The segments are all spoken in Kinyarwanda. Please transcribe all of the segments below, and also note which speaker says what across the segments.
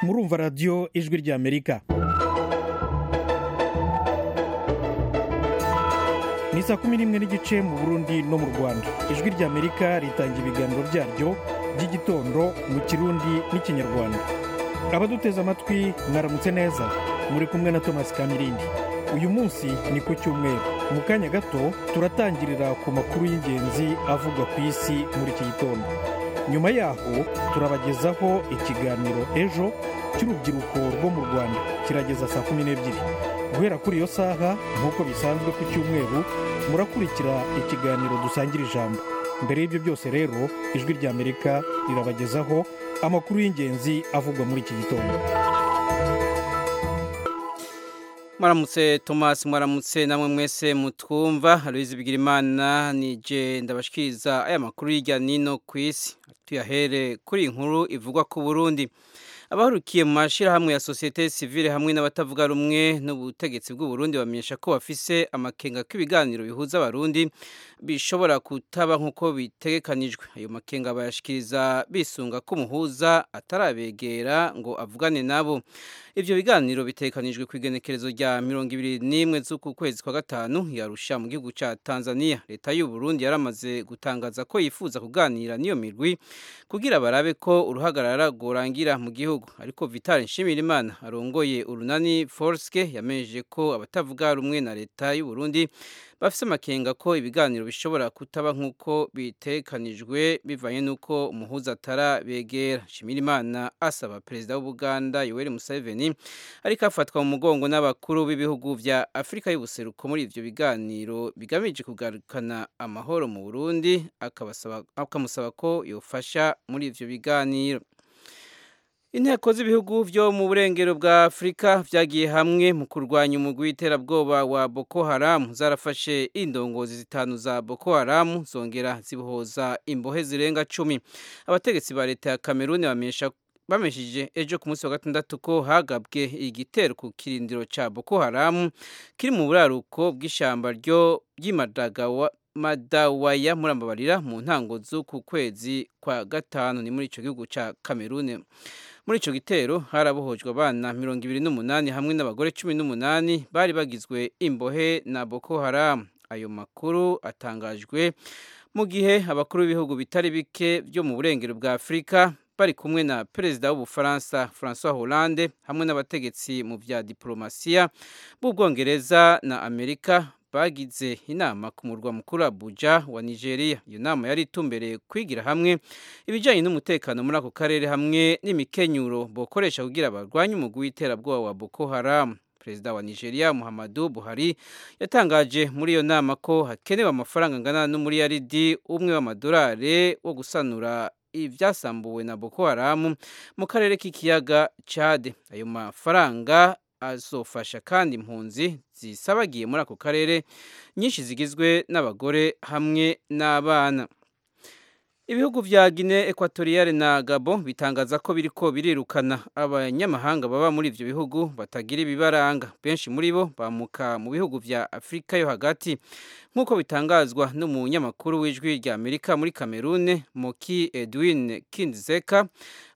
Speaker 1: murumva radiyo ijwi ry'amerika ni saa kumi n'imwe n'igice mu burundi no mu rwanda ijwi ry'amerika ritanga ibiganiro byaryo by'igitondo mu kirundi n'ikinyarwanda abaduteze amatwi mwaramutse neza muri kumwe na thomas kamirindi uyu munsi ni ku cyumweru mu kanya gato turatangirira ku makuru y'ingenzi avugwa ku isi muri iki gitondo nyuma yaho turabagezaho ikiganiro ejo cy'urubyiruko rwo mu rwanda kirageza saa kumi n'ebyiri guhera kuri iyo saha nk'uko bisanzwe ku cyumweru murakurikira ikiganiro dusangira ijambo mbere y'ibyo byose rero ijwi ry'amerika rirabagezaho amakuru y'ingenzi avugwa muri iki gitondo
Speaker 2: mwaramutse tomasi mwaramutse namwe mwese mutwumva aloyizi bigirimana nije ndabashikiriza aya makuru hirya nino ku isi tuyahere kuri inkuru ivugwa ku burundi abahurukiye mu mashyirahamwe ya sosiyete sivile hamwe n'abatavuga rumwe n'ubutegetsi bw'uburundi bamenyesha ko bafise amakenga k'ibiganiro bihuza abarundi bishobora kutaba nk'uko bitegekanijwe ayo makenga bayashikiriza bisunga ko umuhuza atarabegera ngo avugane nabo ivyo biganiro bitegekanijwe ku igenekerezo rya mirongo ibiri n'imwe z'uku kwezi kwa gatanu yarusha mu gihugu ca tanzania leta y'u burundi yaramaze gutangaza ko yifuza kuganira n'iyo mirwi kugira barabe ko uruhagarara rworangira mu gihugu ariko vital nshimirimana arongoye urunani forske yamenyeje ko abatavuga rumwe na leta y'u Burundi bafise amakenga ko ibiganiro bishobora kutaba nk'uko bitekanijwe bivanye n'uko umuhuza atarabegera nshimirimana asaba perezida w'ubuganda yoweri museveni ariko afatwa mu mugongo n'abakuru b'ibihugu bya afurika y'ubuseruko muri ivyo biganiro bigamije kugarukana amahoro mu burundi akamusaba ko yofasha muri ivyo biganiro inteko z'ibihugu byo mu burengero bwa afurika byagiye hamwe mu kurwanya umugwi w'iterabwoba wa boko haramu zarafashe indongozi zitanu za boko haramu zongera zibohoza imbohe zirenga cumi abategetsi ba leta ya kameruni bamenyesha bameshije ejo ku munsi wa gatandatu ko hagabwe igitero ku kirindiro cya boko haramu kiri mu buraruko bw'ishyamba ryo ry'imadagawa madawaya murambabarira mu ntango z'uku kwezi kwa gatanu ni muri icyo gihugu cya kamerune muri icyo gitero harabohojwe abana mirongo ibiri n'umunani hamwe n'abagore cumi n'umunani bari bagizwe imbohe na boko haramu ayo makuru atangajwe mu gihe abakuru b'ibihugu bitari bike byo mu burengero bwa afurika bari kumwe na perezida w'ubufaransa francois hollande hamwe n'abategetsi mu bya diplomasiya b'ubwongereza na amerika bagize inama ku murwa mukuru Abuja wa Nigeria iyo nama yari itumbereye kwigira hamwe ibijyanye n'umutekano muri ako karere hamwe n'imikenyuro bokoresha kugira barwanye umugwi w'iterabwoba wa Boko Haram perezida wa Nigeria Muhammadu Buhari yatangaje muri iyo nama ko hakenewe amafaranga angana n'umuriyaridi umwe w'amadolari wo gusanura ibyasambuwe na Boko Haram mu karere k'ikiyaga Chad ayo mafaranga azofasha kandi impunzi zisabagiye muri ako karere nyinshi zigizwe n'abagore hamwe n'abana ibihugu bya gine ekwatoriyale na gabo bitangaza ko biriko birirukana abanyamahanga baba muri ibyo bihugu batagira ibibaranga benshi muri bo bamuka mu bihugu bya afurika yo hagati nk'uko bitangazwa n'umunyamakuru w'ijwi rya amerika muri kamerune moki edwin kindzeka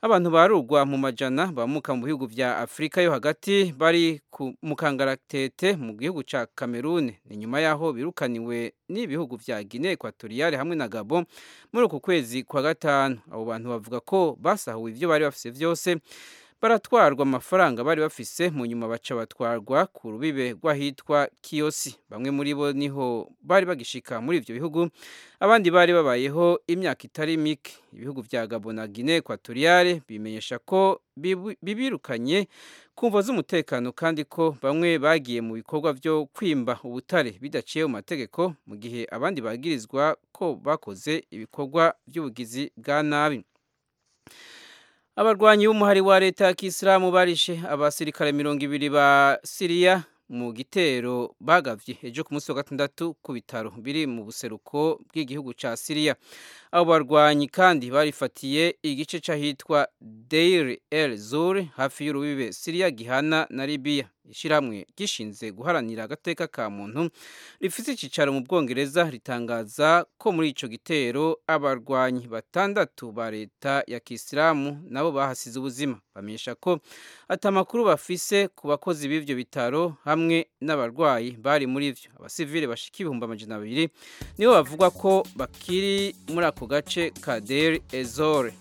Speaker 2: abantu barurwa mu majana bamuka mu bihugu bya afurika yo hagati bari mu kangaratete mu gihugu cya kamerune ni nyuma y'aho birukaniwe n'ibihugu bya gine ekwatoriyale hamwe na gabo muri uku kwezi kwa gatanu abo bantu bavuga ko basahuwe ibyo bari bafise byose baratwarwa amafaranga bari bafise mu nyuma baca batwarwa ku rubibe rw'ahitwa kiyosi bamwe muri bo niho bari bagishika muri ibyo bihugu abandi bari babayeho imyaka itari mike ibihugu bya gabo na gine ekwatoriyale bimenyesha ko bibirukanye ku mvo z'umutekano kandi ko bamwe bagiye mu bikorwa byo kwimba ubutare bidaciye mu mategeko mu gihe abandi bagirizwa ko bakoze ibikorwa by'ubugizi bwa nabi abarwanyi b'umuhari wa leta ya kisilamu barishe abasirikare mirongo ibiri ba siriya mu gitero bagavye ejo ku munsi wa gatandatu ku bitaro biri mu buseruko bw'igihugu ca Syria abo barwanyi kandi barifatiye igice c'ahitwa Deir el Zur hafi y'urubibe Syria gihana na Libya ishyirahamwe gishinze guharanira agateka ka muntu rifite icyicaro mu bwongereza ritangaza ko muri icyo gitero abarwanyi batandatu ba leta ya kisilamu nabo bahasize ubuzima bamenyesha ko atamakuru bafise ku bakozi b'ibyo bitaro hamwe n'abarwayi bari muri byo abasivile bashika ibihumbi amajana abiri nibo bavuga ko bakiri muri ako gace ka deri ezore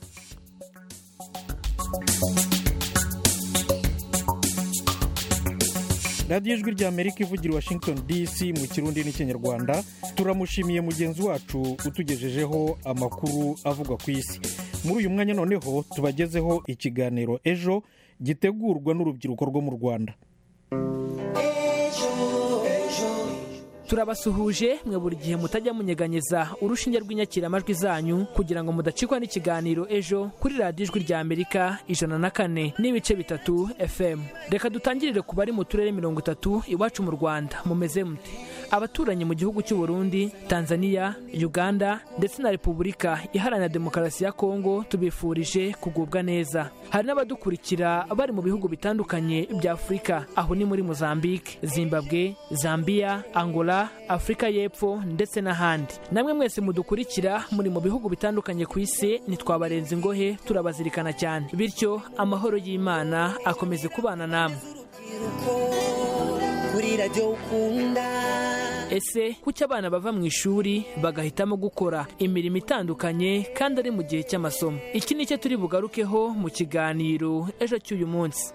Speaker 1: radiyo ijwi ry'amerika ivugira i washington dc mu kirundi n'ikinyarwanda turamushimiye mugenzi wacu utugejejeho amakuru avugwa ku isi muri uyu mwanya noneho tubagezeho ikiganiro ejo gitegurwa n'urubyiruko rwo mu rwanda
Speaker 3: turabasuhuje mwe buri gihe mutajya munyeganyeza urushinge rw'inyakiramajwi zanyu kugira ngo mudacikwa n'ikiganiro ejo kuri radiyo ijwi rya amerika ijana na kane n'ibice bitatu fm reka dutangirire ku bari mu turere mirongo itatu iwacu mu rwanda mumeze mute abaturanyi mu gihugu cy'u burundi tanzania uganda ndetse na repubulika iharanira demokarasi ya kongo tubifurije kugubwa neza hari n'abadukurikira bari mu bihugu bitandukanye bya afurika aho ni muri mozambique zimbabwe zambia angola afurika y'epfo ndetse n'ahandi namwe mwese mudukurikira muri mu bihugu bitandukanye ku isi ntitwabarenza ingohe turabazirikana cyane bityo amahoro y'imana akomeze kubana namwe ese kuki abana bava mu ishuri bagahitamo gukora imirimo itandukanye kandi ari mu gihe cy'amasomo iki ni cyo turi bugarukeho mu kiganiro ejo cy'uyu munsi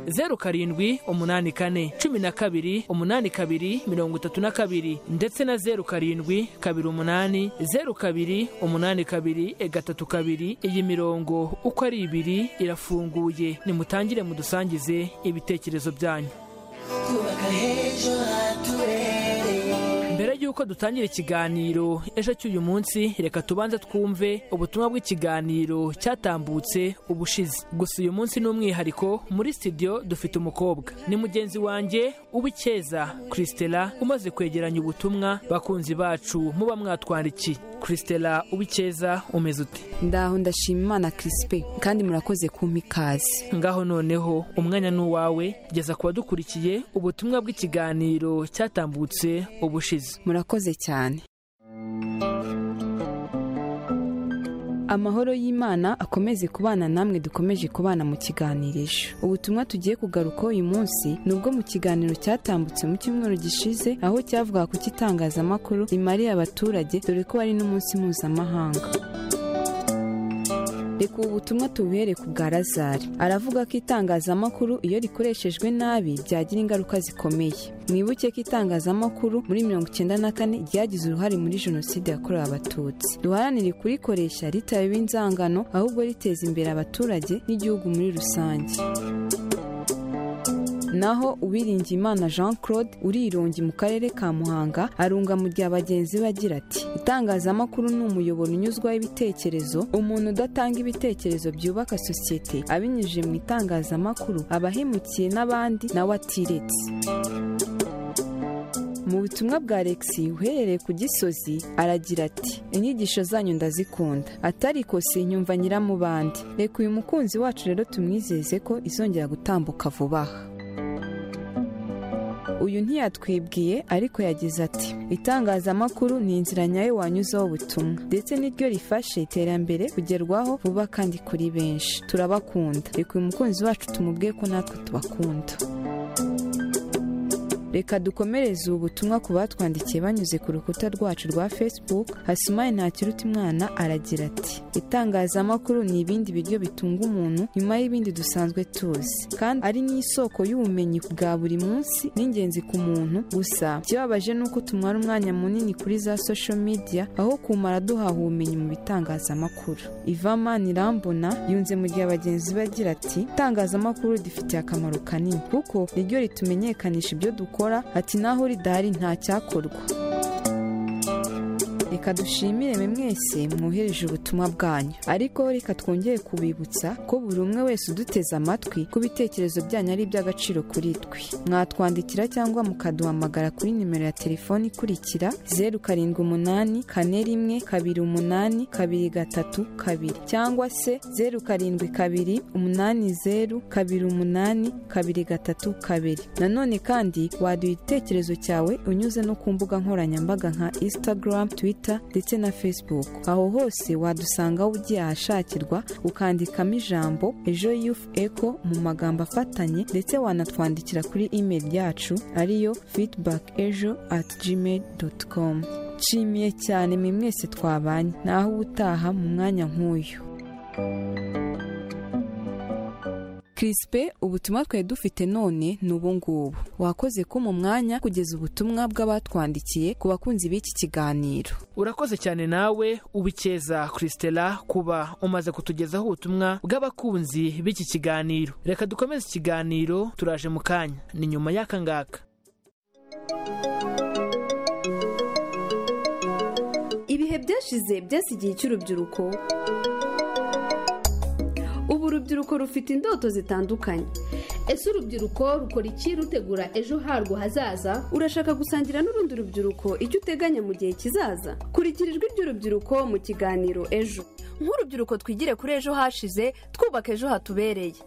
Speaker 3: zeru karindwi umunani kane cumi na kabiri umunani kabiri mirongo itatu na kabiri ndetse na zeru karindwi kabiri umunani zeru kabiri umunani kabiri e, gatatu kabiri iyi mirongo uko ari ibiri irafunguye nimutangire mudusangize ibitekerezo byanyu mbere y'uko dutangira ikiganiro ejo cy'uyu munsi reka tubanze twumve ubutumwa bw'ikiganiro cyatambutse ubushize gusa uyu munsi ni umwihariko muri studio dufite umukobwa ni mugenzi wanjye uw'icyeza christela umaze kwegeranya ubutumwa bakunzi bacu muba mwatwandikiye christela uw'icyeza umeze ute
Speaker 4: ndaho ndashima imana kirisipe kandi murakoze kumpa ikaze
Speaker 3: ngaho noneho umwanya ni uwawe geza ku badukurikiye ubutumwa bw'ikiganiro cyatambutse ubushize
Speaker 4: murakoze cyane amahoro y'imana akomeze kubana namwe dukomeje kubana mu kiganirisho ubutumwa tugiye kugaruka uyu munsi ni ubwo mu kiganiro cyatambutse mu cyumweru gishize aho cyavuga ku cy'itangazamakuru rimariye abaturage dore ko ari n'umunsi mpuzamahanga reka ubu butumwa tubuhere ku bwa razari aravuga ko itangazamakuru iyo rikoreshejwe nabi byagira ingaruka zikomeye mwibuke ko itangazamakuru muri mirongo icyenda na kane ryagize uruhare muri jenoside yakorewe abatutsi duharanire kurikoresha ritabiba inzangano ahubwo riteza imbere abaturage n'igihugu muri rusange naho uwiringiyimana jean claude urirongi mu karere ka muhanga arunga mu gihe abagenzi be agira ati itangazamakuru ni umuyoboro unyuzwaho ibitekerezo umuntu udatanga ibitekerezo byubaka sosiyete abinyujije mu itangazamakuru aba ahemukiye n'abandi nawe atiretse mu butumwa bwa alexi uherereye ku gisozi aragira ati inyigisho zanyu ndazikunda atariko sinyumva nyiramubandi reka uyu mukunzi wacu rero tumwizeze ko izongera gutambuka vuba aha uyu ntiyatwibwiye ariko yagize ati itangazamakuru ni inzira nyayo wanyuzaho ubutumwa ndetse n'iryo rifashe iterambere kugerwaho vuba kandi kuri benshi turabakunda reka uyu mukunzi wacu tumubwiye ko natwe tubakunda reka dukomereze ubu butumwa ku batwandikiye banyuze ku rukuta rwacu rwa facebook hasumaye ntakiruta umwana aragira ati itangazamakuru ni ibindi biryo bitunga umuntu nyuma y'ibindi dusanzwe tuzi kandi ari n'isoko y'ubumenyi bwa buri munsi n'ingenzi ku muntu gusa ikibabaje ni uko tumara umwanya munini kuri za social media aho kumara duhaha ubumenyi mu bitangazamakuru ivama nirambona yunze mu gihe abagenzi bagira ati itangazamakuru rifitiye akamaro kanini kuko niryo ritumenyekanisha ibyo dukora ati naho ridahari nta cyakorwa reka dushimire mwe mwese mwohereje ubutumwa bwanyu ariko reka twongere kubibutsa ko buri umwe wese uduteze amatwi ku bitekerezo byanyu ari iby'agaciro kuri twe mwatwandikira cyangwa mukaduhamagara kuri nimero ya telefoni ikurikira zeru karindwi umunani kane rimwe kabiri umunani kabiri gatatu kabiri cyangwa se zeru karindwi kabiri umunani zeru kabiri umunani kabiri gatatu kabiri nanone kandi waduha igitekerezo cyawe unyuze no ku mbuga nkoranyambaga nka instagram twitter ndetse na facebook aho hose wadusangaho ugiye ahashakirwa ukandikamo ijambo ejo youth eco mu magambo afatanye ndetse wanatwandikira kuri email yacu ariyo feedback ejo at gmail dot com nshimiye cyane mwe mwese twabanye naho ubutaha mu mwanya nk'uyu kirisipe ubutumwa twari dufite none ni ubungubu wakoze ko mu mwanya kugeza ubutumwa bw'abatwandikiye ku bakunzi b'iki kiganiro
Speaker 3: urakoze cyane nawe ubikeza christela kuba umaze kutugezaho ubutumwa bw'abakunzi b'iki kiganiro reka dukomeze ikiganiro turaje mu kanya ni nyuma y'aka ngaka
Speaker 5: ibihe byashize byasi igihe cy'urubyiruko ubu urubyiruko rufite indoto zitandukanye
Speaker 6: ese urubyiruko rukora iki rutegura ejo harwo hazaza
Speaker 5: urashaka gusangira n'urundi rubyiruko icyo uteganya mu gihe kizaza kurikira ijwi ry'urubyiruko mu kiganiro ejo
Speaker 7: nk'urubyiruko twigire kuri ejo hashize twubaka ejo hatubereye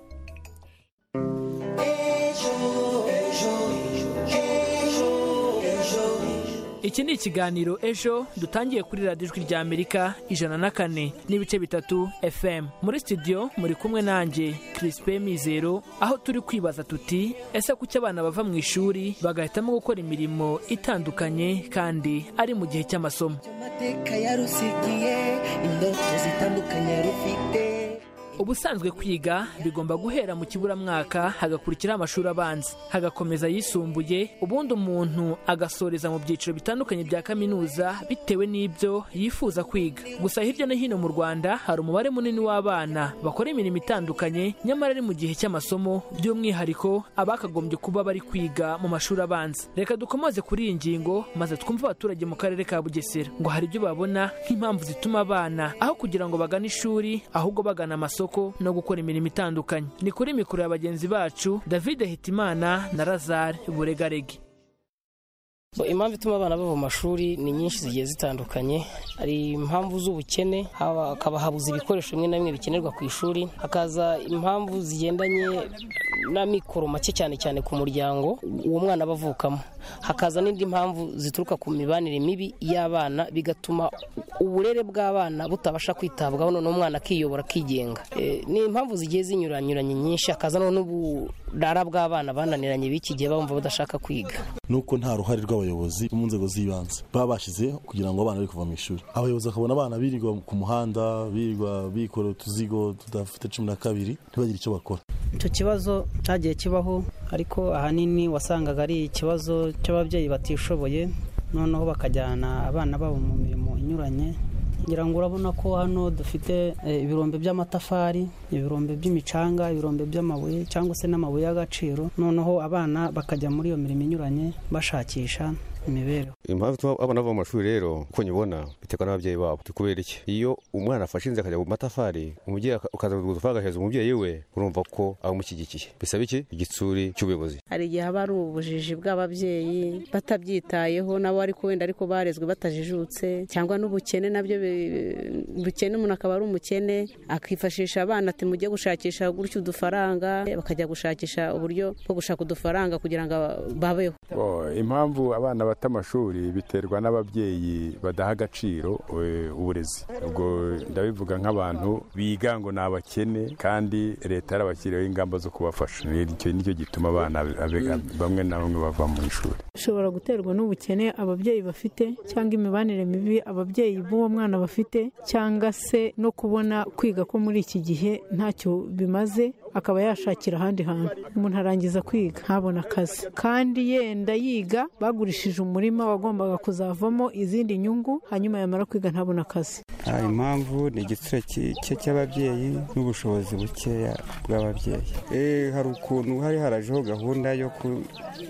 Speaker 3: iki ni ikiganiro ejo dutangiye kuri radiyo ijwi rya amerika ijana na kane n'ibice bitatu fm muri studio muri kumwe nanjye kirisipe mizero aho turi kwibaza tuti ese kuki abana bava mu ishuri bagahitamo gukora imirimo itandukanye kandi ari mu gihe cy'amasomo
Speaker 8: amateka yarusigiye indoto zitandukanye yarufite
Speaker 3: ubusanzwe kwiga bigomba guhera mu kiburamwaka hagakurikiraho amashuri abanza hagakomeza ayisumbuye ubundi umuntu agasoreza mu byiciro bitandukanye bya kaminuza bitewe n'ibyo yifuza kwiga gusa hirya no hino mu rwanda hari umubare munini w'abana bakora imirimo itandukanye nyamara ari mu gihe cy'amasomo by'umwihariko abakagombye kuba bari kwiga mu mashuri abanza reka dukomoze kuri iyi ngingo maze twumve abaturage mu karere ka bugesera ngo hari ibyo babona nk'impamvu zituma abana aho kugira ngo bagane ishuri ahubwo bagana amasomo amasoko no gukora imirimo itandukanye ni kuri mikoro ya bagenzi bacu david hitimana na lazare buregarege
Speaker 9: impamvu ituma abana bava mu mashuri ni nyinshi zigiye zitandukanye hari impamvu z'ubukene hakaba habuze ibikoresho bimwe na bimwe bikenerwa ku ishuri hakaza impamvu zigendanye n'amikoro make cyane cyane ku muryango uwo mwana aba avukamo hakaza n'indi mpamvu zituruka ku mibanire mibi y'abana bigatuma uburere bw'abana butabasha kwitabwaho none umwana akiyobora akigenga ni impamvu zigiye zinyuranyuranye nyinshi hakaza n'uburara bw'abana bananiranye b'iki gihe bumva badashaka kwiga
Speaker 10: nuko nta ruhare rw'abayobozi bo mu nzego z'ibanze baba bashyize kugira ngo abana bari kuva mu ishuri abayobozi bakabona abana birirwa ku muhanda birirwa bikora utuzigo tudafite cumi na kabiri ntibagire icyo bakora
Speaker 11: icyo kibazo cyagiye kibaho ariko ahanini wasangaga ari ikibazo cy'ababyeyi batishoboye noneho bakajyana abana babo mu mirimo inyuranye ngira ngo urabona ko hano dufite ibirombe by'amatafari ibirombe by'imicanga ibirombe by'amabuye cyangwa se n'amabuye y'agaciro noneho abana bakajya muri iyo mirimo inyuranye bashakisha imibereho
Speaker 12: impamvu ituma abana bava mu mashuri rero uko nyibona biterwa n'ababyeyi babo kubera iki iyo umwana afashe inzira akajya mu matafari umubyeyi akaza kuguza amafaranga agahereza umubyeyi we urumva ko amushyigikiye bisaba iki igitsuri cy'ubuyobozi
Speaker 13: hari igihe haba hari ubujiji bw'ababyeyi batabyitayeho nabo ariko wenda ariko barezwe batajijutse cyangwa n'ubukene nabyo bukene umuntu akaba ari umukene akifashisha abana ati mujye gushakisha gutya udufaranga bakajya gushakisha uburyo bwo gushaka udufaranga kugira ngo babeho
Speaker 14: impamvu abana bata amashuri biterwa n'ababyeyi badaha agaciro uburezi ubwo ndabivuga nk'abantu biga ngo ni abakene kandi leta yarabashyiriyeho ingamba zo kubafasha icyo nicyo gituma abana bamwe na bamwe bava mu ishuri
Speaker 15: ushobora guterwa n'ubukene ababyeyi bafite cyangwa imibanire mibi ababyeyi b'uwo mwana bafite cyangwa se no kubona kwiga ko muri iki gihe ntacyo bimaze akaba yashakira ahandi hantu umuntu arangiza kwiga ntabona akazi kandi yenda yiga bagurishije umurima wagombaga kuzavamo izindi nyungu hanyuma yamara kwiga ntabona akazi
Speaker 16: Ah, impamvu ni igitsina cye cy'ababyeyi n'ubushobozi bukeya bw'ababyeyi Eh, hari ukuntu hari harajeho gahunda yo ku-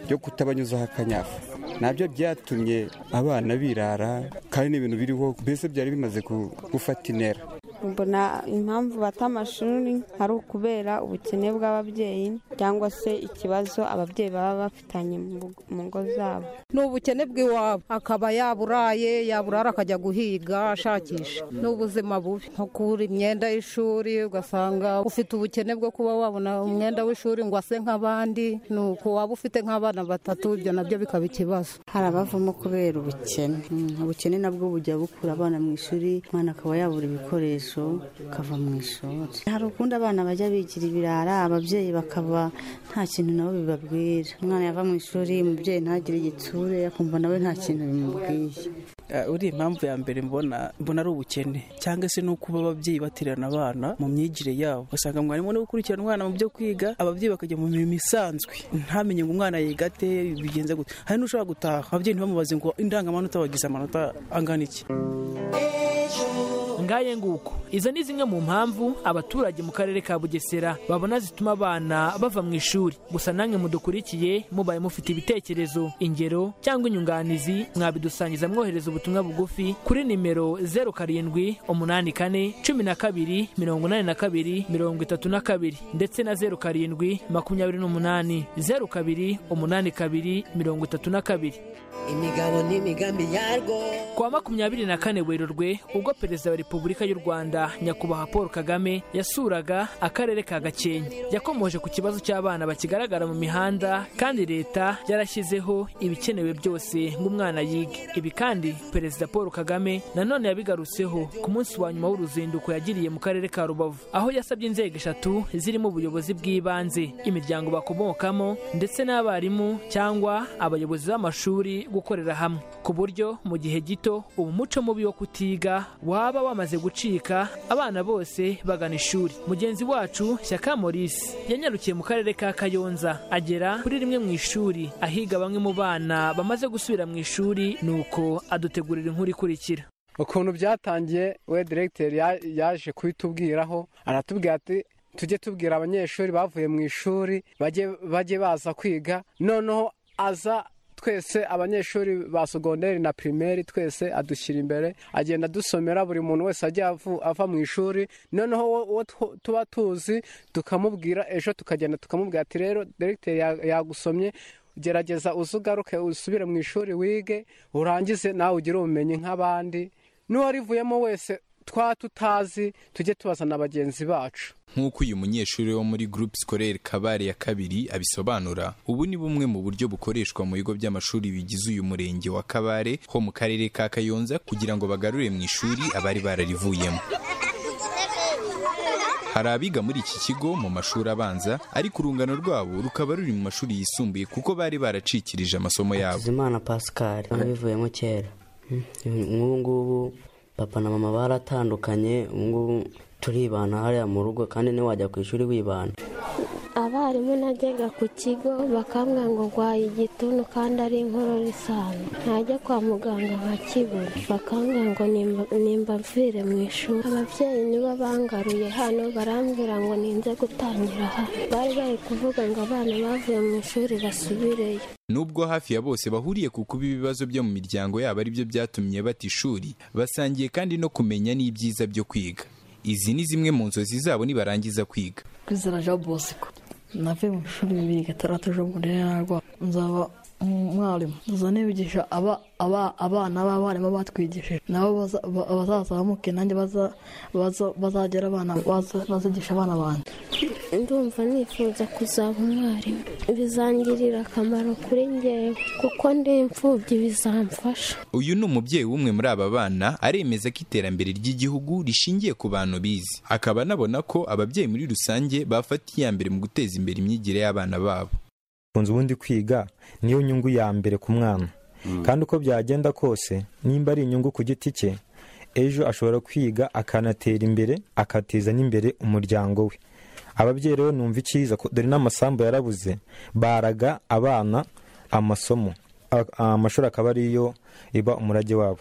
Speaker 16: yo kutabanyuzaho akanyafu nabyo byatumye abana birara kandi ni ibintu biriho mbese byari bimaze ku- gufata intera
Speaker 17: mbona impamvu bata amashuri ari ukubera ubukene bw'ababyeyi cyangwa se ikibazo ababyeyi baba bafitanye mu ngo- mu ngo zabo
Speaker 18: ni ubukene bw'iwabo akaba yaburaye yaburara akajya guhiga ashakisha ni ubuzima bubi nko kubura imyenda y'ishuri ugasanga ufite ubukene bwo kuba wabona umwenda w'ishuri ngo ase nk'abandi ni uko waba ufite nk'abana batatu ibyo nabyo bikaba ikibazo
Speaker 19: hari abavamo kubera ubukene Mm, ubukene nabwo bujya bukura abana mu ishuri umwana akaba yabura ibikoresho akava mu ishuri hari ukundi abana bajya bigira ibirara ababyeyi bakaba nta kintu nabo bibabwira umwana yava mu ishuri umubyeyi ntagire igitsure akumva nawe nta kintu bimubwiye
Speaker 20: Ah, uri impamvu ya mbere mbona mbona ari ubukene cyangwa se no kuba ababyeyi baterana abana mu myigire yabo ugasanga mwarimu niwe ukurikirana umwana mu byo kwiga ababyeyi bakajya mu mirimo isanzwe ntamenye ngo umwana yiga ate bigenze gute hari n'ushobora gutaha ababyeyi ntibamubaze ngo indangamanota wagize amanota angana iki
Speaker 3: ngaye nguko izo ni zimwe mu mpamvu abaturage mu karere ka bugesera babona zituma abana bava mu ishuri gusa namwe mudukurikiye mubaye mufite ibitekerezo ingero cyangwa inyunganizi mwabidusangiza mwohereza ubutumwa bugufi kuri nimero zeru karindwi umunani kane cumi na kabiri mirongo inani na kabiri mirongo itatu na kabiri ndetse na zeru karindwi makumyabiri n'umunani zeru kabiri umunani kabiri mirongo itatu na kabiri
Speaker 8: imigabo n'imigambi yarwo
Speaker 3: Kwa makumyabiri na kane Werurwe ubwo Perezida wa Repubulika y'u Rwanda Nyakubahwa Paul Kagame yasuraga akarere ka Gakenke yakomoje ku kibazo cy'abana bakigaragara mu mihanda kandi leta yarashyizeho ibikenewe byose ngo umwana yige ibi kandi Perezida Paul Kagame nanone yabigarutseho ku munsi wa nyuma w'uruzinduko yagiriye mu karere ka Rubavu aho yasabye inzego eshatu zirimo ubuyobozi bw'ibanze imiryango bakomokamo ndetse n'abarimu cyangwa abayobozi b'amashuri gukorera hamwe ku buryo mu gihe gito ubu muco mubi wo kutiga waba wamaze gucika abana bose bagana ishuri mugenzi wacu Shyaka Maurice yanyarukiye mu karere ka Kayonza agera kuri rimwe mu ishuri ahiga bamwe mu bana bamaze gusubira mu ishuri nuko adutegurira inkuru ikurikira
Speaker 21: ukuntu byatangiye we diregiteri ya- yaje kubitubwiraho aratubwira ati tujye tubwira abanyeshuri bavuye mu ishuri bajye bajye baza kwiga noneho aza twese abanyeshuri ba sogonderi na pirimeri twese adushyira imbere agenda adusomera buri muntu wese ajya avu- ava mu ishuri noneho uwo- uwo tu- tuba tuzi tukamubwira ejo tukagenda tukamubwira ati rero diregiteri ya- yagusomye gerageza uze ugaruke usubire mu ishuri wige urangize nawe ugire ubumenyi nk'abandi n'uwarivuyemo wese twa tutazi tujye tubazana bagenzi bacu
Speaker 22: nk'uko uyu munyeshuri wo muri groupe scolaire kabare ya kabiri abisobanura ubu ni bumwe mu buryo bukoreshwa mu bigo by'amashuri bigize uyu murenge wa kabare ho mu karere ka kayonza kugira ngo bagarure mu ishuri abari bararivuyemo hari abiga muri iki kigo mu mashuri abanza ariko urungano rwabo rukaba ruri mu mashuri yisumbuye kuko bari baracikirije amasomo yabo
Speaker 19: hakizimana pascal nabivuyemo kera nk'ubu ngubu papa na mama baratandukanye ubu ngubu turibana hariya mu rugo kandi niwe wajya ku ishuri wibana
Speaker 23: abarimu najyaga ku kigo bakambwira ngo ndwaye igituntu kandi ari inkorora isanzwe najya kwa muganga nkakibura bakambwira ngo nimba- nimba mvire mu ishuri ababyeyi nibo bangaruye hano barambwira ngo ninze gutangira hano bari bari kuvuga ngo abana bavuye mu ishuri basubireyo
Speaker 22: Nubwo hafi ya bose bahuriye ku kuba ibibazo byo mu miryango yabo ari byo byatumye bata ishuri, basangiye kandi no kumenya n'ibyiza byo kwiga. Izi ni zimwe mu nzozi zabo nibarangiza kwiga.
Speaker 24: kwizera jean bosco navuye mu ishuri bibiri gatandatu ejo bundi narwa nzaba umwarimu nza nibigisha aba aba- abana b'abarimu batwigishije nabo baza- ba- bazazamuke nanjye baza- baza- bazagera abana baza- bazigisha abana banjye
Speaker 23: ndumva nifuza kuzaba umwarimu bizangirira akamaro kuri ngewe kuko ndi imfubyi bizamfasha
Speaker 22: Uyu ni umubyeyi w'umwe muri aba bana aremeza ko iterambere ry'igihugu rishingiye ku bantu bize. Akaba anabona ko ababyeyi muri rusange bafata iya mbere mu guteza imbere imyigire y'abana babo.
Speaker 25: kunze ubundi kwiga niyo nyungu ya mbere ku mwana kandi uko byagenda kose nimba ari inyungu ku giti cye ejo ashobora kwiga akanatera imbere akateza n'imbere umuryango we ababyeyi rero numva icyiza ko- dore n'amasambu yarabuze baraga abana amasomo A- amashuri akaba ariyo iba umurage wabo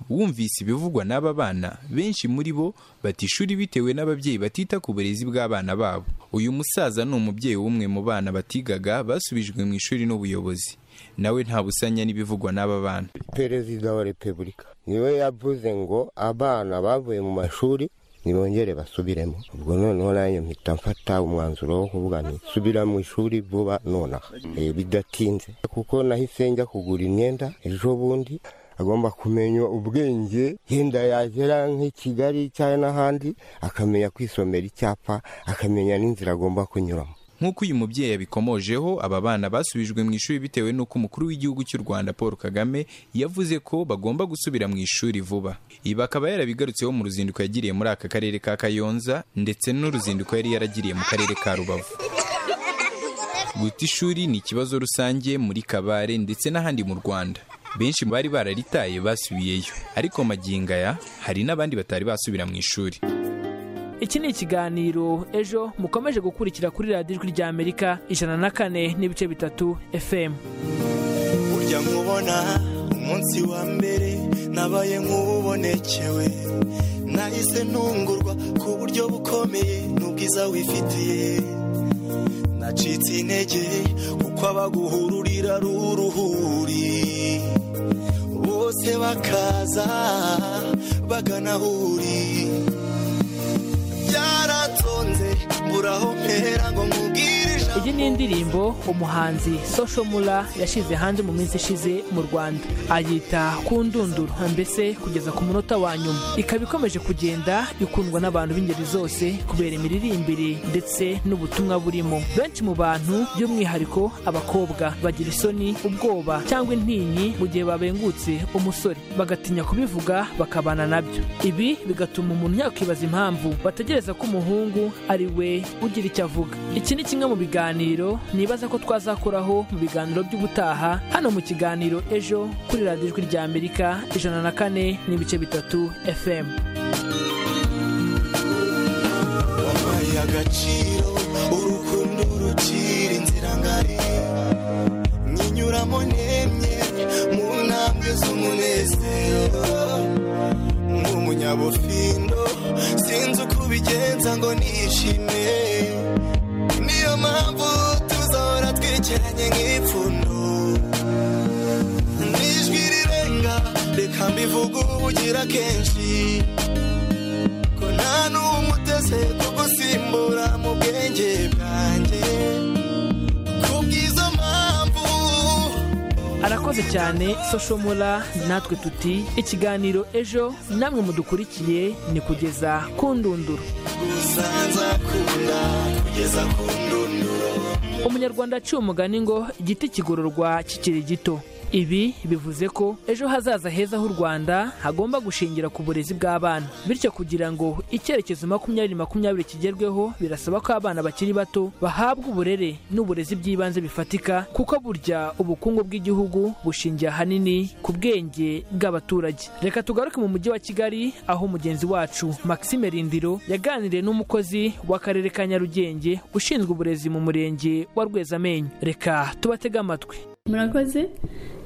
Speaker 22: wumvise ibivugwa n'aba bana benshi muri bo bata ishuri bitewe n'ababyeyi batita ku burezi bw'abana babo uyu musaza ni umubyeyi w'umwe mu bana batigaga basubijwe mu ishuri n'ubuyobozi nawe nta busanya n'ibivugwa n'aba bana
Speaker 26: perezida wa repubulika niwe yavuze ngo abana bavuye mu mashuri nibongere basubiremo ubwo noneho nanjye mpita mfata umwanzuro wo kuvuga nti subira mu ishuri vuba nonaha Eh, bidatinze kuko nahise njya kugura imyenda ejo bundi agomba kumenya ubwenge yenda yagera nk'i kigali cyangwa n'ahandi akamenya kwisomera icyapa akamenya n'inzira agomba kunyuramo
Speaker 22: nk'uko uyu mubyeyi abikomojeho aba bana basubijwe mu ishuri bitewe n'uko umukuru w'igihugu cy'u rwanda paul kagame yavuze ko bagomba gusubira mu ishuri vuba ibi akaba yarabigarutseho mu ruzinduko yagiriye muri aka karere ka kayonza ndetse n'uruzinduko yari yaragiriye mu karere ka rubavu guta ishuri ni ikibazo rusange muri kabare ndetse n'ahandi mu rwanda benshi mu bari bararitaye basubiyeyo ariko magingo aya hari n'abandi batari basubira mu ishuri
Speaker 3: iki ni ikiganiro ejo mukomeje gukurikira kuri radiyo ijwi ry'amerika ijana na kane n'ibice bitatu fm
Speaker 27: burya nkubona umunsi wa mbere nabaye nk'ububonekewe nahise ntungurwa ku buryo bukomeye n'ubwiza wifitiye nacitse intege kuko abaguhururira ari uruhuri bose bakaza bagana aho uri byaratonze mbura aho mpera ngo nkubwire ijambo
Speaker 3: iyi ni indirimbo umuhanzi social mura yashyize hanze mu minsi ishize mu rwanda ayita ku ndunduro mbese kugeza ku munota wa nyuma ikaba ikomeje kugenda ikundwa n'abantu b'ingeri zose kubera imiririmbire ndetse n'ubutumwa burimo benshi mu bantu by'umwihariko abakobwa bagira isoni ubwoba cyangwa intinyi mu gihe babengutse umusore bagatinya kubivuga bakabana nabyo ibi bigatuma umuntu yakwibaza impamvu bategereza ko umuhungu ari we ugira icyo avuga iki ni kimwe mu biganiro nibaza ko twazakoraho mu biganiro by'ubutaha hano mu kiganiro ejo kuri radiyo ijwi rya amerika ijana na kane n'ibice bitatu fm
Speaker 27: wampaye agaciro urukundo rukira inzira ngari nkinyuramo nemye mu ntambwe z'umunezero nk'umunyabufindo sinzi uko ubigenza ngo nishime niyo mpamvu tuzahora twicaranye nk'ipfundo n'ijwi rirenga reka mbivuge ubugira kenshi ko nta n'umwe uteze kugusimbura mu bwenge bwanjye kubw'izo mpamvu
Speaker 3: arakoze cyane soshomora natwe tuti ikiganiro ejo namwe mudukurikiye ni kugeza ku ndunduro
Speaker 27: uzanzakunda kugeza ku ndunduro
Speaker 3: umunyarwanda aciye umugani ngo igiti kigororwa kikiri gito ibi bivuze ko ejo hazaza heza h'u rwanda hagomba gushingira ku burezi bw'abana bityo kugira ngo icyerekezo makumyabiri makumyabiri kigerweho birasaba ko abana bakiri bato bahabwa uburere n'uburezi bw'ibanze bifatika kuko burya ubukungu bw'igihugu bushingiye ahanini ku bwenge bw'abaturage reka tugaruke mu mujyi wa kigali aho mugenzi wacu maxime rindiro yaganiriye n'umukozi w'akarere ka nyarugenge ushinzwe uburezi mu murenge wa rwezamenyo reka tubatege amatwi
Speaker 28: murakoze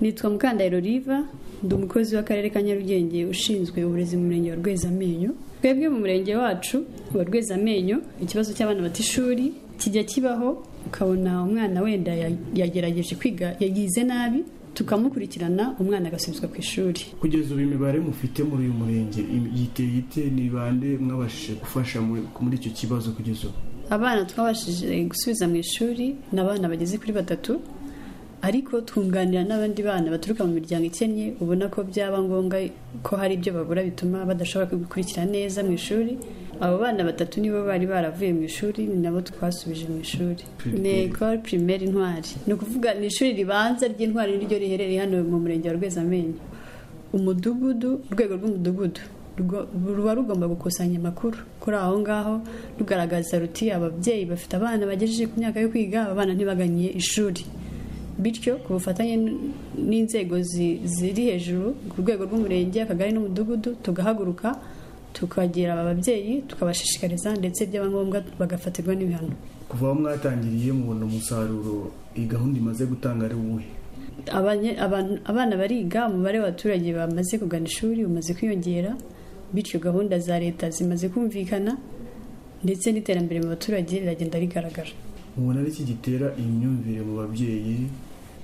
Speaker 28: nitwa mukandahiro riva ndi umukozi w'akarere ka nyarugenge ushinzwe uburezi mu murenge wa rwezamenyo twebwe mu murenge wacu wa rwezamenyo ikibazo cy'abana bata ishuri kijya kibaho ukabona umwana wenda ya- yagerageje kwiga yagize nabi tukamukurikirana umwana agasubizwa ku ishuri
Speaker 29: kugeza ubu imibare mufite muri uyu murenge im- yiteye ite ni bande mwabashije gufasha muri muri icyo kibazo kugeza ubu
Speaker 28: abana twabashije gusubiza mu ishuri ni abana bageze kuri batatu ariko twunganira n'abandi bana baturuka mu miryango ikennye ubona ko byaba ngombwa ko hari ibyo babura bituma badashobora gukurikira neza mu ishuri abo bana batatu nibo bari baravuye mu ishuri ni nabo twasubije mu ishuri ni ekore pirimeri ntwari ni ukuvuga ni ishuri ribanza ry'intwari niryo riherereye hano mu murenge wa rwezamenyo umudugudu urwego rw'umudugudu rwo- ruba rugomba gukusanya amakuru kuri aho ngaho rugaragaza ruti ababyeyi bafite abana bagejeje ku myaka yo kwiga aba bana ntibagannye ishuri bityo ku bufatanye n'inzego zi- ziri hejuru ku rwego rw'umurenge akagari n'umudugudu tugahaguruka tukagera aba babyeyi tukabashishikariza ndetse byaba ngombwa bagafatirwa n'ibihano
Speaker 29: kuva aho mwatangiriye mubona umusaruro iyi gahunda imaze gutanga ari uwuhe
Speaker 28: Abanye- aban- abana bariga umubare w'abaturage bamaze kugana ishuri umaze kwiyongera bityo gahunda za leta zimaze kumvikana ndetse n'iterambere mu baturage riragenda rigaragara
Speaker 29: mubona ari iki gitera iyi myumvire mu babyeyi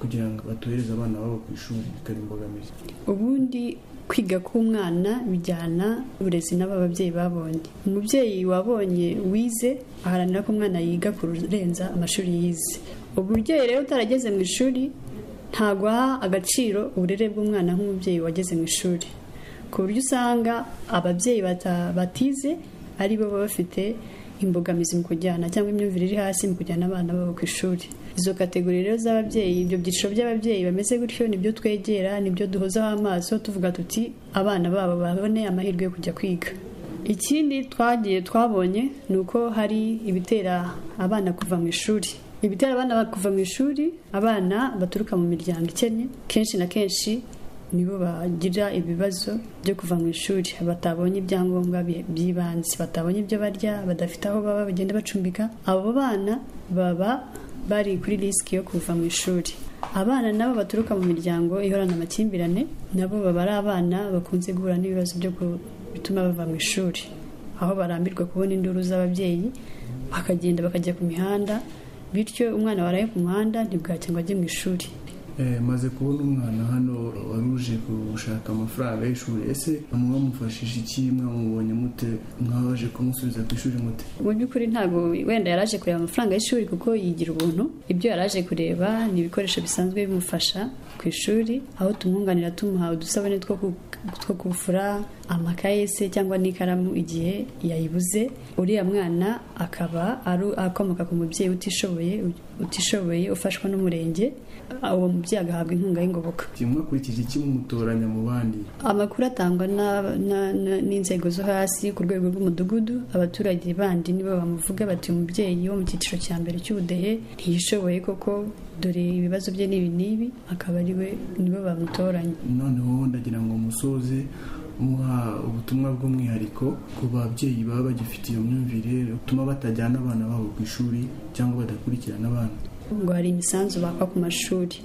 Speaker 29: kugira ngo batohereze abana babo ku ishuri bikaba imbogamizi
Speaker 28: ubundi kwiga k'umwana bijyana uburezi n'ababyeyi babonye umubyeyi wabonye wize aharanira ko umwana yiga kurenza amashuri yize umubyeyi rero utarageze mu ishuri ntabwo aha agaciro uburere bw'umwana nk'umubyeyi wageze mu ishuri ku buryo usanga ababyeyi bata- batize ari bo baba bafite imbogamizi mu kujyana cyangwa imyumvire iri hasi mu kujyana abana babo ku ishuri izo kategori rero z'ababyeyi ibyo byiciro by'ababyeyi bameze gutyo nibyo twegera nibyo duhozaho amaso tuvuga tuti abana babo babone amahirwe yo kujya kwiga ikindi twagiye twabonye ni uko hari ibitera abana kuva mu ishuri ibitera abana kuva mu ishuri abana baturuka mu miryango ikennye kenshi na kenshi nibo bagira ibibazo byo kuva mu ishuri batabonye ibyangombwa bi- by'ibanze batabonye ibyo barya badafite aho baba bagenda bacumbika abo bana baba bari kuri risiki yo kuva mu ishuri abana nabo baturuka mu miryango ihorana amakimbirane nabo baba ari abana bakunze guhura n'ibibazo byo ku- bituma bava mu ishuri aho barambirwa kubona induru z'ababyeyi bakagenda bakajya ku mihanda bityo umwana waraye ku muhanda ntibwacye ngo ajye mu ishuri
Speaker 29: Eh, maze kubona umwana hano waruje gushaka amafaranga y'ishuri ese mwamufashije iki mwamubonye mute mwabaje kumusubiza ku ishuri mute
Speaker 28: mu by'ukuri ntabwo wenda yaraje kureba amafaranga y'ishuri kuko yigira ubuntu ibyo yaraje kureba ni ibikoresho bisanzwe bimufasha ku ishuri aho tumwunganira tumuha udusabune two ku- two kufura amakaye se cyangwa n'ikaramu igihe yayibuze uriya mwana akaba ari akomoka ku mubyeyi utishoboye utishoboye ufashwa n'umurenge uwo mubyeyi agahabwa inkunga y'ingoboka
Speaker 29: mwakurikije iki mumutoranya mu bandi
Speaker 28: amakuru atangwa na- na- na- n'inzego zo hasi ku rwego rw'umudugudu abaturage bandi nibo bamuvuga bati umubyeyi wo mu cyiciro cya mbere cy'ubudehe ntiyishoboye koko dore ibibazo bye n'ibi n'ibi akaba ari we nibo bamutoranya
Speaker 29: noneho ndagira ngo musoze muha ubutumwa bw'umwihariko ku babyeyi baba bagifite iyo myumvire butuma batajyana abana babo ku ishuri cyangwa badakurikirana abana
Speaker 28: ngo hari imisanzu baka ku mashuri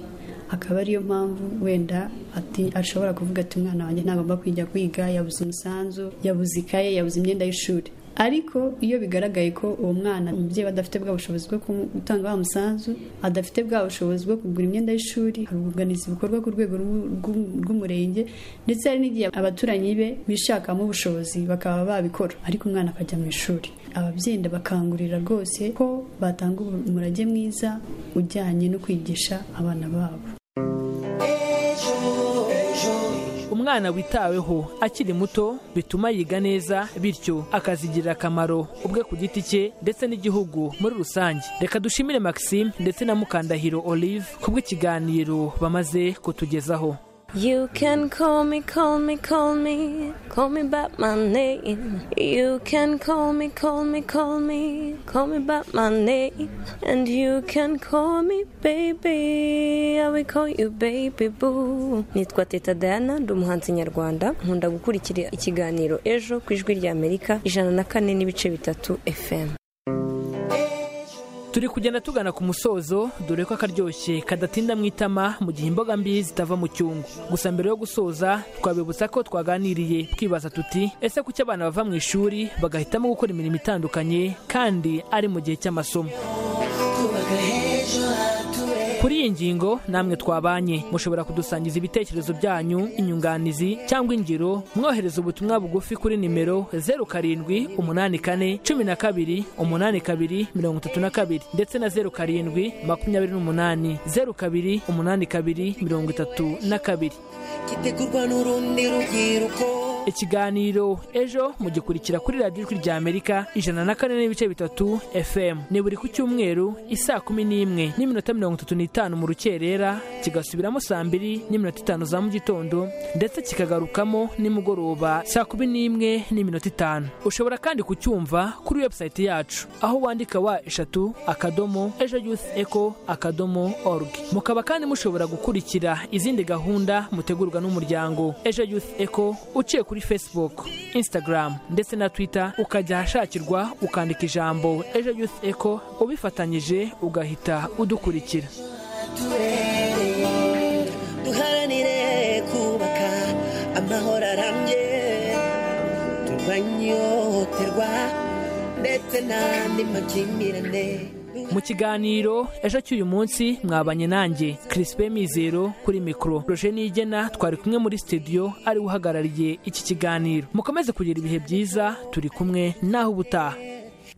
Speaker 28: akaba ariyo mpamvu wenda ati ashobora kuvuga ati umwana wanjye ntagomba kwijya kwiga yabuze umusanzu yabuze ikaye yabuze imyenda y'ishuri ariko iyo bigaragaye ko uwo mwana umubyeyi we adafite bwa bushobozi bwo kumu- gutanga wa musanzu adafite bwa bushobozi bwo kugura imyenda y'ishuri haruganiza ibikorwa ku rwego rw'u- rw'u- rw'umurenge ndetse hari n'igihe abaturanyi be bishakamo ubushobozi bakaba babikora ariko umwana akajya mu ishuri ababyeyi ndabakangurira rwose ko batanga umurage mwiza ujyanye no kwigisha abana babo
Speaker 3: umwana witaweho akiri muto bituma yiga neza bityo akazigirira akamaro ubwe ku giti cye ndetse n'igihugu muri rusange reka dushimire maxime ndetse na mukandahiro olive kubw'ikiganiro bamaze kutugezaho
Speaker 30: You can call me, call me, call me, call me by my name. You can call me, call me, call me, call me by my name. And you can call me baby, I will call you baby boo. Nitwa Teta Diana, ndi umuhanzi nyarwanda, nkunda gukurikira ikiganiro ejo ku ijwi rya Amerika, ijana na kane n'ibice bitatu FM.
Speaker 3: turi kugenda tugana ku musozo dore ko akaryoshye kadatinda mu itama mu gihe imboga mbi zitava mu cyungu gusa mbere yo gusoza twabibutsa ko twaganiriye twibaza tuti ese kuki abana bava mu ishuri bagahitamo gukora imirimo itandukanye kandi ari mu gihe cy'amasomo kuri iyi ngingo namwe twabanye mushobora kudusangiza ibitekerezo byanyu inyunganizi cyangwa ingiro mwohereza ubutumwa bugufi kuri nimero zeru karindwi umunani kane cumi na kabiri umunani kabiri mirongo itatu na kabiri ndetse na zeru karindwi makumyabiri n'umunani zeru kabiri umunani kabiri mirongo itatu na kabiri
Speaker 8: gitegurwa n'urundi rubyiruko
Speaker 3: ikiganiro ejo mugikurikira kuri radiyo ijwi ry'amerika ijana na kane n'ibice bitatu fm ni buri ku cyumweru isaa kumi n'imwe n'iminota mirongo itatu n'itanu mu rukerera kigasubiramo saa mbiri n'iminota itanu za mu gitondo ndetse kikagarukamo nimugoroba saa kumi n'imwe n'iminota itanu ushobora kandi kucyumva kuri webusayiti yacu aho wandika wa eshatu akadomo ejo yusi eko akadomo orugi mukaba kandi mushobora gukurikira izindi gahunda mutegurwa n'umuryango ejo yusi eko uciye kuri facebook instagram ndetse na twitter ukajya ahashakirwa ukandika ijambo ejo yusi eko ubifatanyije ugahita udukurikira
Speaker 8: turere duharanire kubaka amahoro arambye turwanye ihohoterwa ndetse n'andi makimbirane
Speaker 3: mu kiganiro ejo cy'uyu munsi mwabanye nanjye Crispin Mizero kuri mikoro roje nigena twari kumwe muri studio ari we uhagarariye iki kiganiro mukomeze kugira ibihe byiza turi kumwe naho ubutaha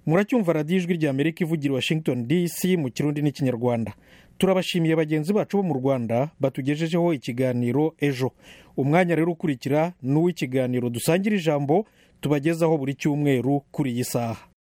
Speaker 1: muracyumva radiyo ijwi rya amerika ivugira i washington dc mu kirundi n'ikinyarwanda turabashimiye bagenzi bacu bo mu rwanda batugejejeho ikiganiro ejo umwanya rero ukurikira ni uw'ikiganiro dusangira ijambo tubagezaho buri cyumweru kuri iyi saha